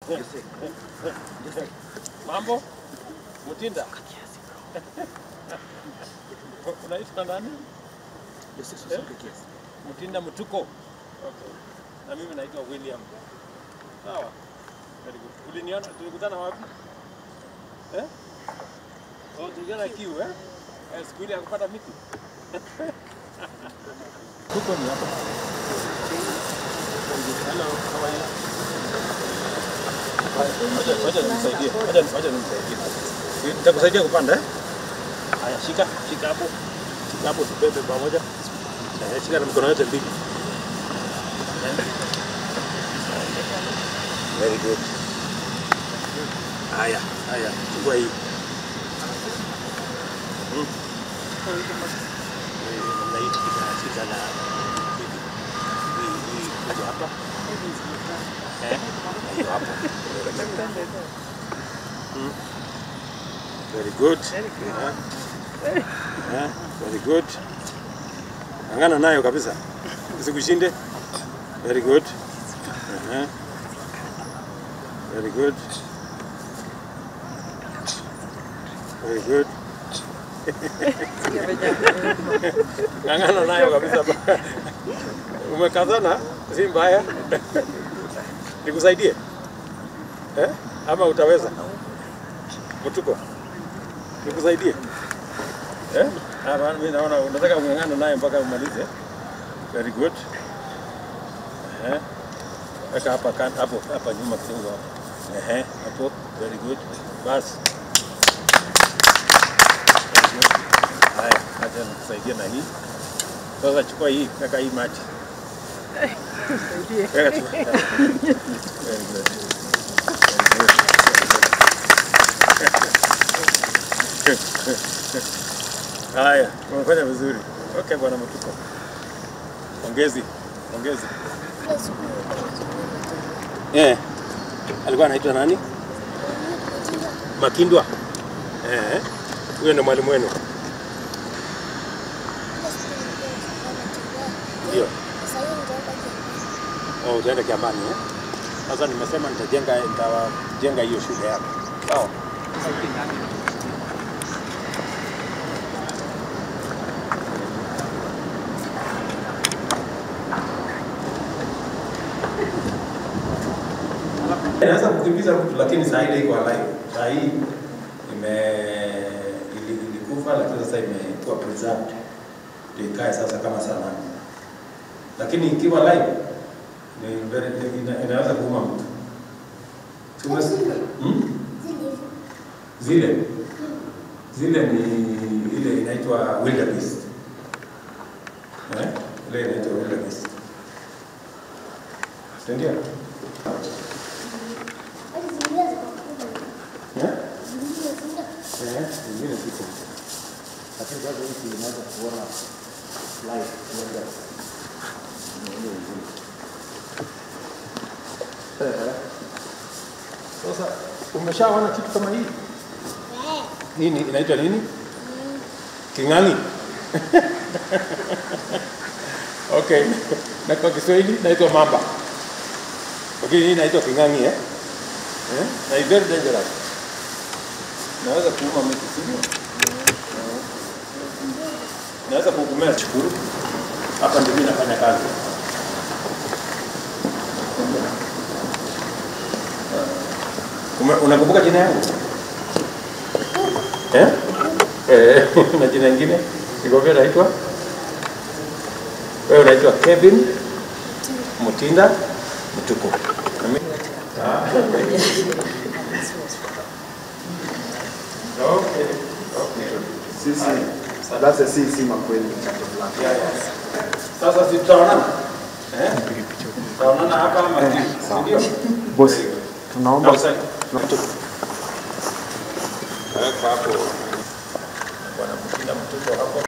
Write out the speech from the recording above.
Mambo? Mutinda? Unaitwa nani? Eh? Mutinda Mutuko. Okay. Na mimi naitwa William. Sawa. Very good. Uliniona tulikutana wapi? Eh? Oh, tulikutana kiu eh? Eh, siku ile ya kupata miti. Tuko ni hapa. Hello, how are you? Wacha wacha nimsaidie. Wacha wacha nimsaidie. Nitakusaidia kupanda eh? Haya, shika, shika hapo. Shika hapo tubebe pamoja. Eh, shika na mikono yote mbili. Eh. Very good. Haya, haya, chukua hii. Mm. Eh, namna hii shika, shika na hivi. Hii, hii, kuja hapa. Eh, na hiyo hapo. Mm. Very good. Eh. Eh, very good. Angana nayo kabisa. Usikushinde. Very good. Uh-huh. Very good. Very good. Ng'ang'ana nayo kabisa. Umekazana, si mbaya. Nikusaidie eh? Ama utaweza? Mtuko, nikusaidie eh? Hapa mimi naona unataka kung'ang'ana naye mpaka umalize. Very good. Eh? Weka hapa kan, hapo hapa nyuma kidogo hapo. Ehe, hapo. Very good. Basi. Very good. Haya, acha nikusaidia na hii. Sasa chukua hii, weka hii maji. Weka tu. Very good. Very good. Haya, umefanya vizuri. Okay, bwana Matuko. Ongezi, ongezi. Eh. Alikuwa anaitwa nani? Makindwa. Eh. Huyo ndo mwalimu wenu. Ndio. Oh, utaenda Kiambani eh? Sasa nimesema nitajenga nitajenga hiyo shule yako. Sawa. Inaweza kukimbiza mtu lakini saa ile iko alive. Saa hii ime ili- ilikufa lakini sasa imekuwa preserved. Ndio ikae sasa kama sanamu. Lakini ikiwa live ni very, ina, inaweza kuuma mtu. Tume, hmm? Zile zile ni ile inaitwa wildebeest. Eh? Ile inaitwa wildebeest. Ndio. Eh? Eh, zingine ziko. Lakini sasa hii tunaweza kuona live kuenda. Eh. Sasa umeshaona kitu kama hii? Nini inaitwa nini? King'ang'i. okay. Na kwa Kiswahili inaitwa mamba. Okay, hii inaitwa king'ang'i eh? Eh? Na it's very dangerous. Naweza kuuma mtu sivyo? Naweza kukumea chukuru. Hapa ndio mimi nafanya kazi. Ume- Unakumbuka jina yangu? Eh? Eh, na jina lingine? Nikwambia naitwa? Wewe unaitwa Kevin Mutinda Mtuku. Na mimi- Ah. Okay. Okay. Sisi Sadase si si makweli mchakato fulani. Yeah, yeah. Sasa si tutaonana? Eh? Tutaonana hapa ama sawa. ndio? Bosi, tunaomba Weka hapo. Bwana Mutinda Mtuku hapo.